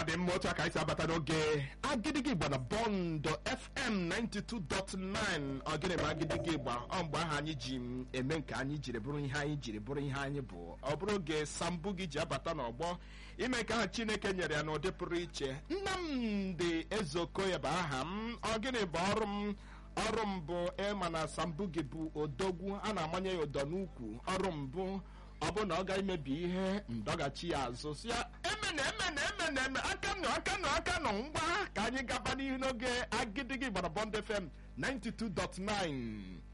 dị mma otu aka anyị si abata n'oge agidigi igba na bọndụ fm 92.9 ogene ma agidigi igba ọ mgbe ahụ anyị ji m eme nke anyị jiri bụrụ ihe anyị jiri bụrụ ihe anyị bụ ọ bụrụ oge sambu gị ji abata n'ọgbọ ime nke ahụ chineke nyere ya n'ụdị pụrụ iche nnamdị ezeokoye bụ aha m ogene bụ ọrụ m ọrụ m bụ ịma na sambu gị bụ odogwu a na-amanye ya ụdọ n'ukwu ọrụ m bụ ọ bụrụ na ọ ga-emebi ihe ndọghachi ya azụ si ya emena emena emena eme aka nọ aka nọ aka nọ ngwa ka anyị gaba n'ihu n'oge agidigi gbara bọnd fm 92.9